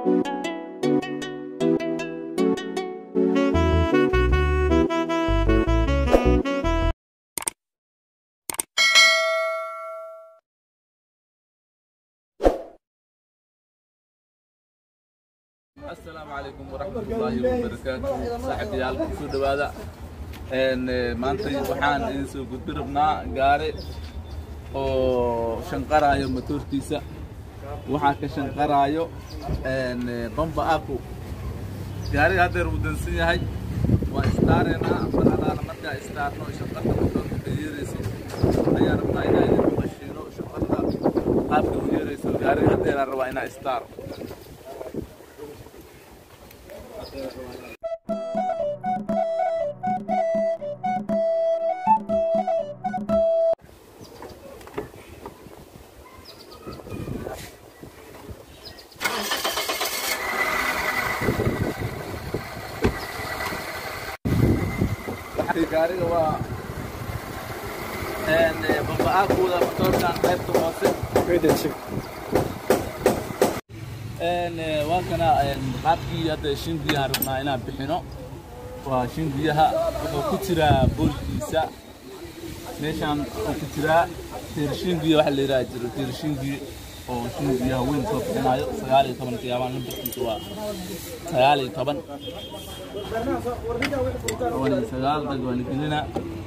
asalaamu calaykum waraxmatullaahi wabarakaatu saaxiibayaal kusoo dhawaada maanta waxaan idin soo gudbi rabnaa gaari oo shanqaraayo matoorkiisa waxaa ka shanqaraayo bamba aku gaariga haddeer wuu dansan yahay waa istaareynaa mar alaala markaa istaarno shanqarta matoorka ka yeerayso ayaa rabnaa inaa idinku qashiino shanqarta qaabka u yeerayso gaariga haddeeraa rabaa inaa istaaro gaariga waa bamba-aakuuda matoorkan qaybta hoose waa kana qaabkii hadda shindiyahan rabnaa inaan bixino waa shindiyaha wuxuu ku jiraa boolkiisa meeshaan wuxuu ku jiraa tiirshingiya waxa la yidhaha jiro tiirshingi oo shindiyaha weyn soo bixinayo sagaal iyo toban qiyaabaan lambarkiisa waa sagaal iyo toban toban iyo sagaal dag waa la gelina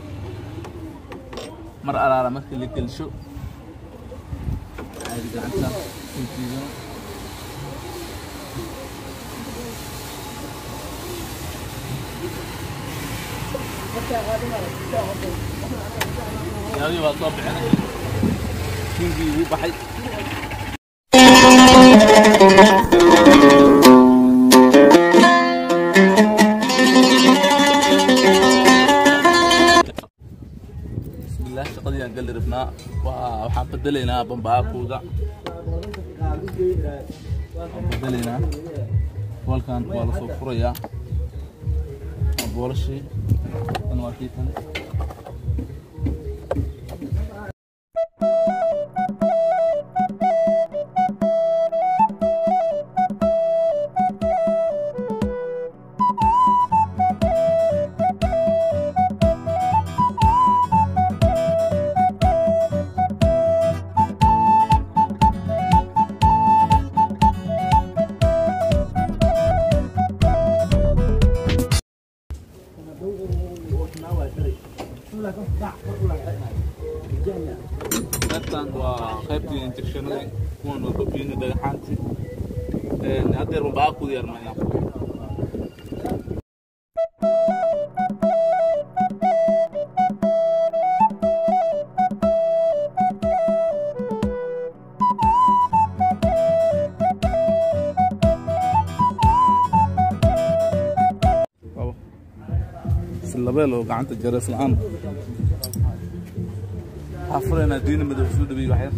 mar alaala marka la gelsho caadi gacanta shindiga yaadii waa soo bixinay shingii wuu baxay bismillaah shaqadii aan gali rabnaa waa waxaan bedelaynaa bambaakuuda waan bedelaynaa boolkan waa lasoo furayaa waa boolashii tan waa kii kale qaybtan waa qaybtii injekshanadii kuwan waa babiini dhagaxaantii haddeer bambaakuudi yarmaynaa labeel oo gacanta jarees la-aan waxaa furaynaa diina madow soo dhaweey waxyar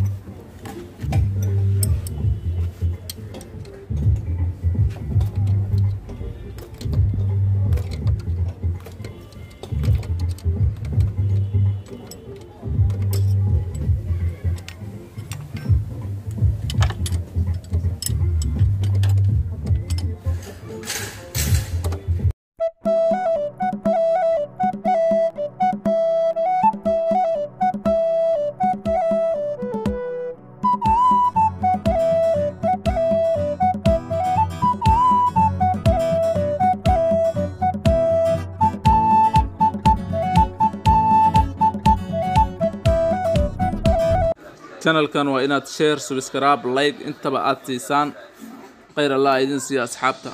channelkan waa inaad share subscribe like intaba aad siisaan khayr allah idin siiya asxaabta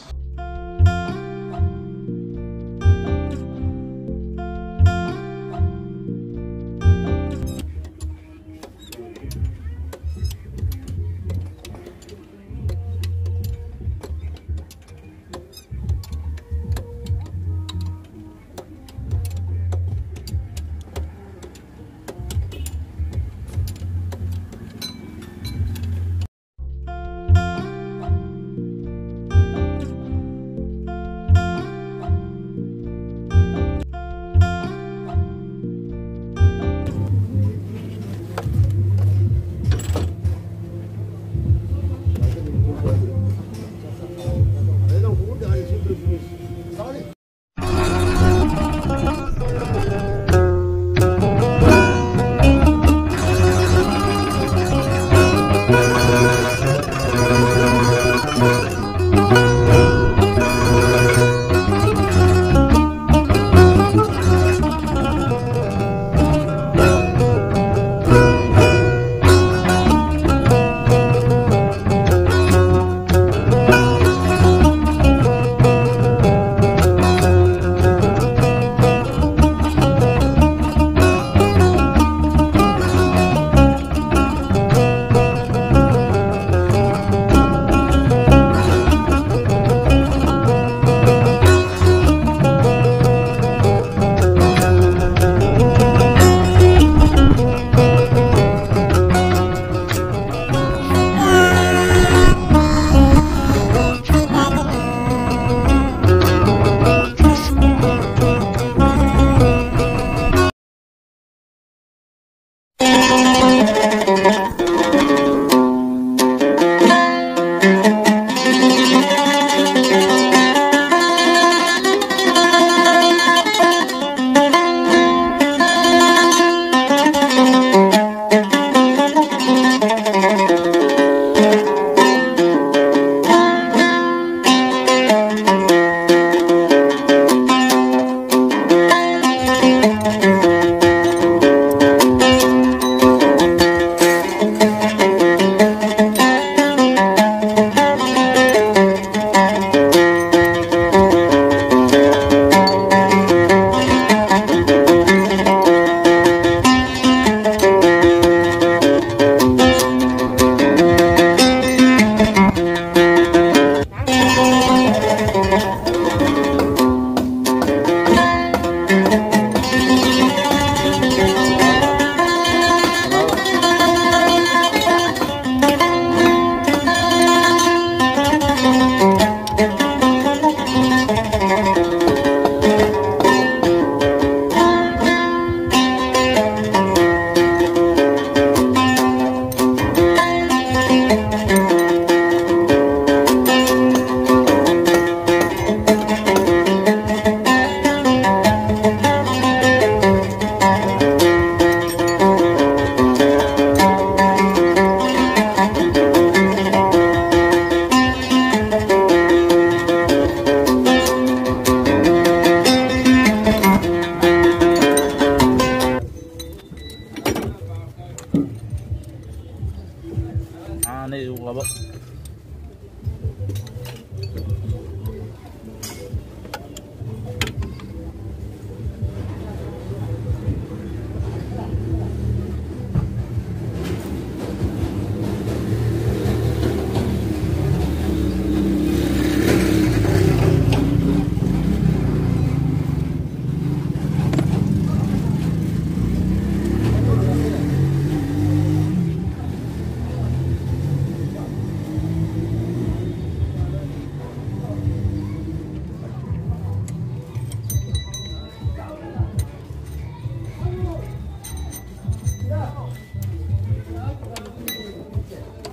caana igu qabo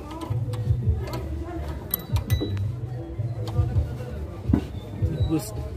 Gusto.